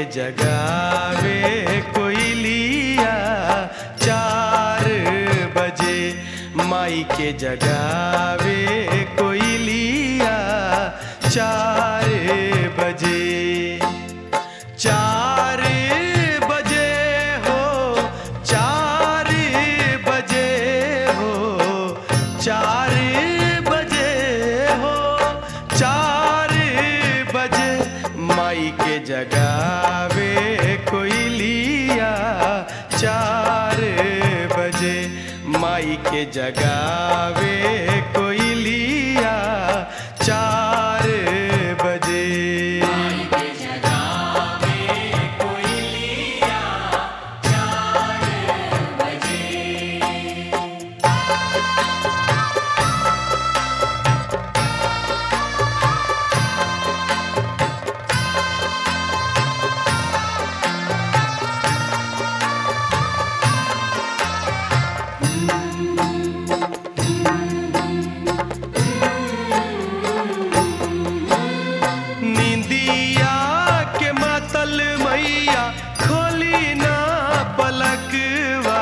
जगावे कोयलिया चार बजे माई के जगावे कोयलिया चार बजे चार बजे हो चार बजे हो चार बजे हो चार बजे माई के जगावे कोयलिया चार बजे माई के जगावे कोयलिया चार बजे निंदिया के मातल मैया खोली ना पलकवा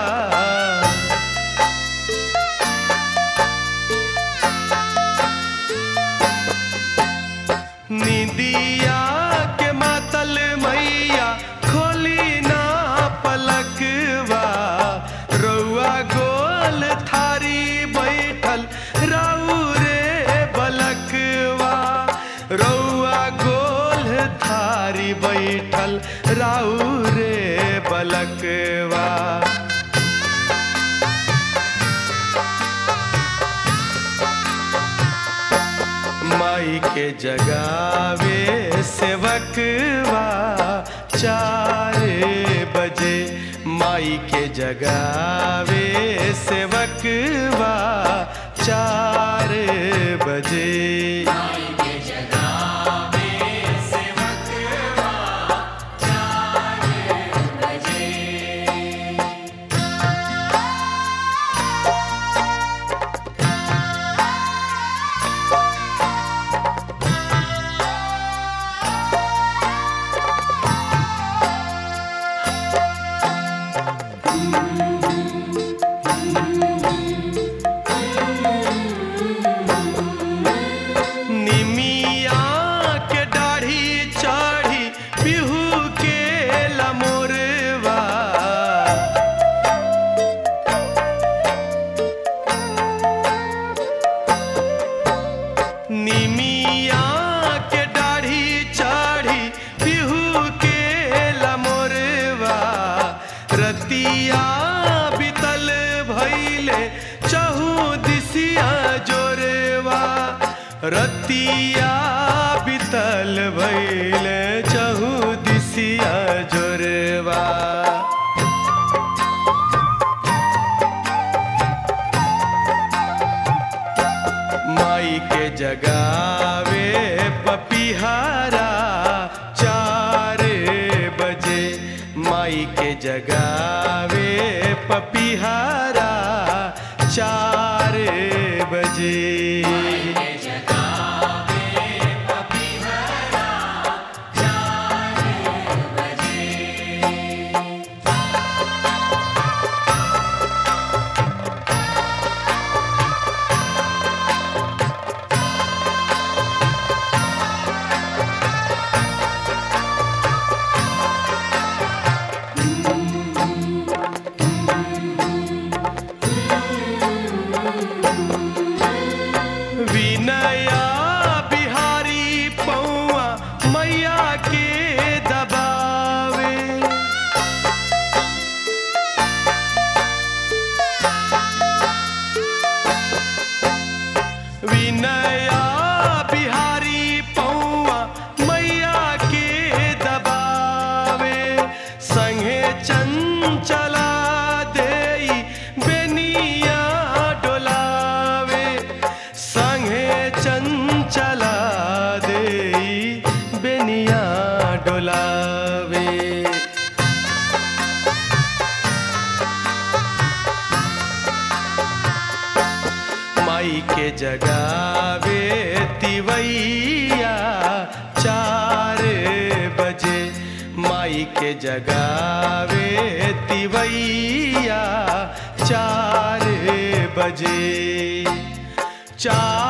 निंदिया के मातल मैया खोली ना पलकवा रउआ गोल थारी बैठल राउ रे बलकवा रउआ गोल थारी बैठल राउ रे बलकवा माई के जगावे सेवकवा चार बजे माई के जगावे सेवकवा चार बजे निमिया के दाढ़ी चढ़ी बिहू के लमोरवा निमिया के दाढ़ी चढ़ी बिहू के लमोरवा रतिया बितल भैले चहु दिसिया जोरवा रतिया बितल भैले चहु दिसिया जोरवा माई के जगावे पपिहारा चार बजे माई के जगावे पपिहारा चार बजे विनया बिहारी पौआ मैया के दबावे विनया बिहारी पौआ मैया के दबावे संगे चंचला देई बेनिया डोलावे संगे चंचला देई बेनिया डोलावे माई के जगावे तिवैया चार बजे माई जगावे तिवैया चार बजे चार